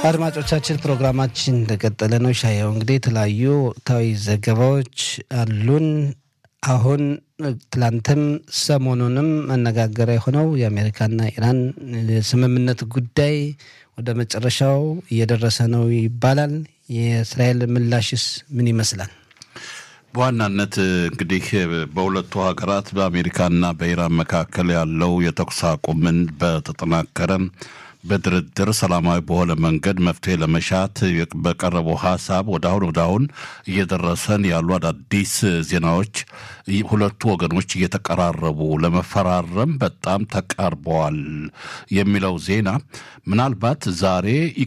አድማጮቻችን ፕሮግራማችን እንደቀጠለ ነው። ሻየው እንግዲህ የተለያዩ ወቅታዊ ዘገባዎች አሉን። አሁን ትላንትም ሰሞኑንም መነጋገሪያ የሆነው የአሜሪካና ኢራን ስምምነት ጉዳይ ወደ መጨረሻው እየደረሰ ነው ይባላል። የእስራኤል ምላሽስ ምን ይመስላል? በዋናነት እንግዲህ በሁለቱ ሀገራት በአሜሪካና በኢራን መካከል ያለው የተኩስ አቁምን በተጠናከረ በድርድር ሰላማዊ በሆነ መንገድ መፍትሄ ለመሻት በቀረበው ሀሳብ ወደ አሁን ወደ አሁን እየደረሰን ያሉ አዳዲስ ዜናዎች ሁለቱ ወገኖች እየተቀራረቡ ለመፈራረም በጣም ተቃርበዋል የሚለው ዜና ምናልባት ዛሬ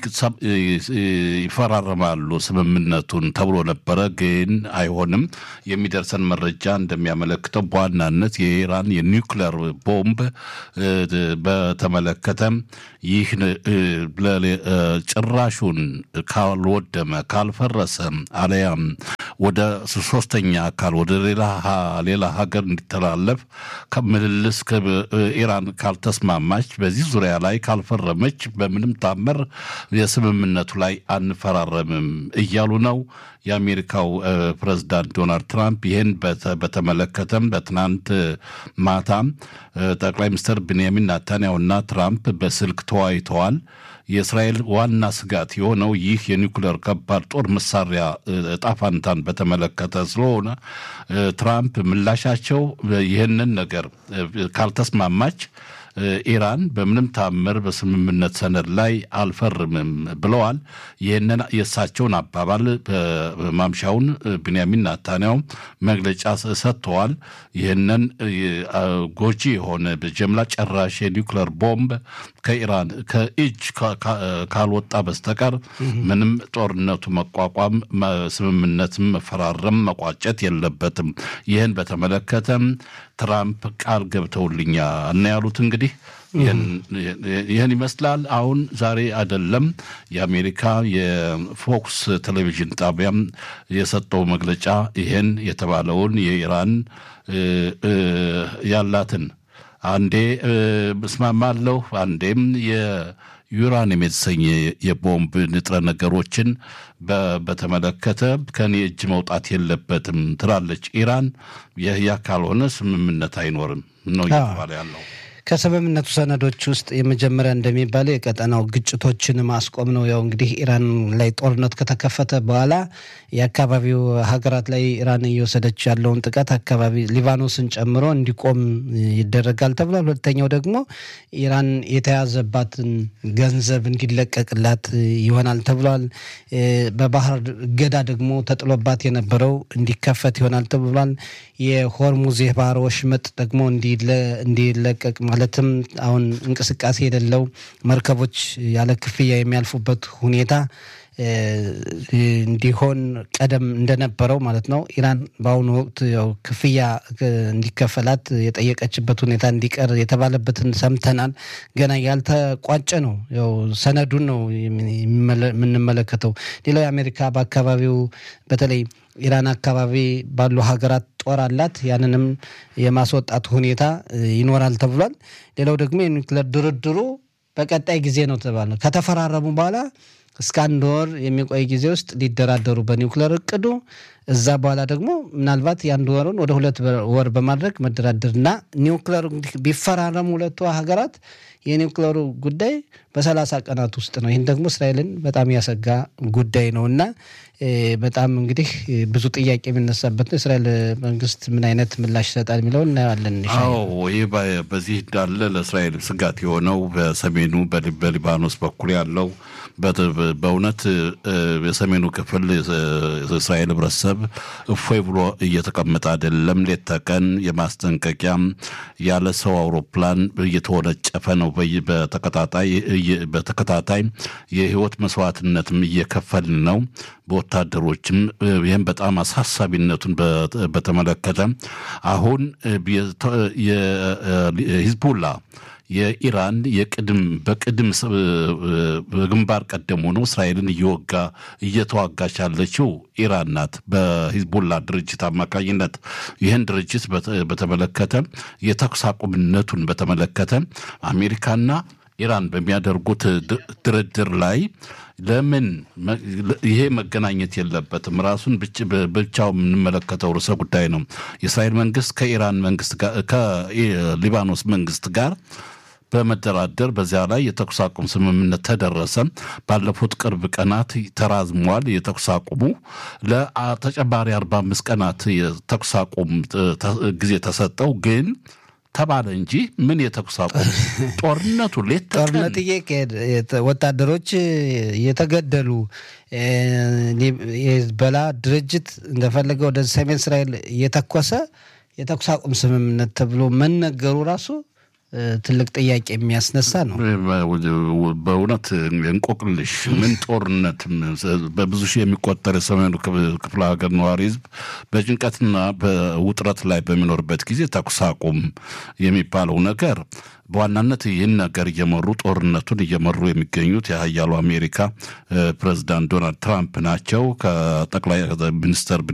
ይፈራረማሉ ስምምነቱን ተብሎ ነበረ፣ ግን አይሆንም። የሚደርሰን መረጃ እንደሚያመለክተው በዋናነት የኢራን የኒውክሌር ቦምብ በተመለከተ ይህ ጭራሹን ካልወደመ ካልፈረሰ አለያም ወደ ሶስተኛ አካል ወደ ሌላ ሀገር እንዲተላለፍ ምልልስ ኢራን ካልተስማማች በዚህ ዙሪያ ላይ ካልፈረመች በምንም ታምር የስምምነቱ ላይ አንፈራረምም እያሉ ነው። የአሜሪካው ፕሬዝዳንት ዶናልድ ትራምፕ ይህን በተመለከተም በትናንት ማታ ጠቅላይ ሚኒስትር ቤንያሚን ናታንያሁና ትራምፕ በስልክ ተወያይተዋል። የእስራኤል ዋና ስጋት የሆነው ይህ የኒውክሌር ከባድ ጦር መሳሪያ እጣ ፋንታን በተመለከተ ስለሆነ ትራምፕ ምላሻቸው ይህንን ነገር ካልተስማማች ኢራን በምንም ታምር በስምምነት ሰነድ ላይ አልፈርምም ብለዋል። ይህንን የእሳቸውን አባባል ማምሻውን ብንያሚን ናታንያው መግለጫ ሰጥተዋል። ይህንን ጎጂ የሆነ በጀምላ ጨራሽ የኒውክሌር ቦምብ ከኢራን ከእጅ ካልወጣ በስተቀር ምንም ጦርነቱ መቋቋም ስምምነትም መፈራረም መቋጨት የለበትም። ይህን በተመለከተም ትራምፕ ቃል ገብተውልኛል እና ያሉት እንግዲህ ይህን ይመስላል። አሁን ዛሬ አይደለም የአሜሪካ የፎክስ ቴሌቪዥን ጣቢያም የሰጠው መግለጫ ይህን የተባለውን የኢራን ያላትን አንዴ እስማማለሁ አንዴም የዩራኒየም የተሰኘ የቦምብ ንጥረ ነገሮችን በተመለከተ ከኔ እጅ መውጣት የለበትም ትላለች ኢራን። ያ ካልሆነ ስምምነት አይኖርም ነው እየተባለ ያለው። ከስምምነቱ ሰነዶች ውስጥ የመጀመሪያ እንደሚባለው የቀጠናው ግጭቶችን ማስቆም ነው። ያው እንግዲህ ኢራን ላይ ጦርነት ከተከፈተ በኋላ የአካባቢው ሀገራት ላይ ኢራን እየወሰደች ያለውን ጥቃት አካባቢ ሊባኖስን ጨምሮ እንዲቆም ይደረጋል ተብሏል። ሁለተኛው ደግሞ ኢራን የተያዘባትን ገንዘብ እንዲለቀቅላት ይሆናል ተብሏል። በባህር እገዳ ደግሞ ተጥሎባት የነበረው እንዲከፈት ይሆናል ተብሏል። የሆርሙዝ የባህር ወሽመጥ ደግሞ እንዲለቀቅ ማለትም አሁን እንቅስቃሴ የሌለው መርከቦች ያለ ክፍያ የሚያልፉበት ሁኔታ እንዲሆን ቀደም እንደነበረው ማለት ነው። ኢራን በአሁኑ ወቅት ያው ክፍያ እንዲከፈላት የጠየቀችበት ሁኔታ እንዲቀር የተባለበትን ሰምተናል። ገና ያልተቋጨ ነው። ያው ሰነዱን ነው የምንመለከተው። ሌላው የአሜሪካ በአካባቢው በተለይ ኢራን አካባቢ ባሉ ሀገራት ጦር አላት። ያንንም የማስወጣት ሁኔታ ይኖራል ተብሏል። ሌላው ደግሞ የኒውክሌር ድርድሩ በቀጣይ ጊዜ ነው ተባለ። ከተፈራረሙ በኋላ እስከ አንድ ወር የሚቆይ ጊዜ ውስጥ ሊደራደሩ በኒውክሌር እቅዱ እዛ በኋላ ደግሞ ምናልባት የአንድ ወሩን ወደ ሁለት ወር በማድረግ መደራደርና ኒውክሌሩ ቢፈራረሙ ሁለቱ ሀገራት የኒውክሌሩ ጉዳይ በሰላሳ ቀናት ውስጥ ነው። ይህን ደግሞ እስራኤልን በጣም ያሰጋ ጉዳይ ነው እና በጣም እንግዲህ ብዙ ጥያቄ የሚነሳበት ነው። እስራኤል መንግስት ምን አይነት ምላሽ ይሰጣል የሚለውን እናየዋለን። አዎ ይህ በዚህ እንዳለ ለእስራኤል ስጋት የሆነው በሰሜኑ በሊባኖስ በኩል ያለው በእውነት የሰሜኑ ክፍል የእስራኤል ህብረተሰብ እፎይ ብሎ እየተቀመጠ አይደለም። ሌት ተቀን የማስጠንቀቂያም ያለ ሰው አውሮፕላን እየተወነጨፈ ነው። በተከታታይ በተከታታይ የህይወት መስዋዕትነትም እየከፈልን ነው በወታደሮችም። ይህም በጣም አሳሳቢነቱን በተመለከተ አሁን የሂዝቡላ የኢራን የቅድም በቅድም በግንባር ቀደም ሆኖ እስራኤልን እየወጋ እየተዋጋች ያለችው ኢራን ናት፣ በሂዝቡላ ድርጅት አማካኝነት። ይህን ድርጅት በተመለከተ የተኩስ አቁምነቱን በተመለከተ አሜሪካና ኢራን በሚያደርጉት ድርድር ላይ ለምን ይሄ መገናኘት የለበትም? ራሱን ብቻው የምንመለከተው ርዕሰ ጉዳይ ነው። የእስራኤል መንግስት ከኢራን መንግስት ጋር ከሊባኖስ መንግስት ጋር በመደራደር በዚያ ላይ የተኩስ አቁም ስምምነት ተደረሰ። ባለፉት ቅርብ ቀናት ተራዝሟል። የተኩስ አቁሙ ለተጨማሪ አርባ አምስት ቀናት የተኩስ አቁም ጊዜ ተሰጠው ግን ተባለ እንጂ ምን የተኩስ አቁም ጦርነቱ ሌት ጦርነት እየካሄድ ወታደሮች እየተገደሉ የሄዝቦላ ድርጅት እንደፈለገ ወደ ሰሜን እስራኤል እየተኮሰ የተኩስ አቁም ስምምነት ተብሎ መነገሩ ራሱ ትልቅ ጥያቄ የሚያስነሳ ነው። በእውነት እንቆቅልሽ ምን ጦርነት በብዙ ሺህ የሚቆጠር የሰሜኑ ክፍለ ሀገር ነዋሪ ህዝብ በጭንቀትና በውጥረት ላይ በሚኖርበት ጊዜ ተኩስ አቁም የሚባለው ነገር በዋናነት ይህን ነገር እየመሩ ጦርነቱን እየመሩ የሚገኙት የሀያሉ አሜሪካ ፕሬዚዳንት ዶናልድ ትራምፕ ናቸው። ከጠቅላይ ሚኒስተር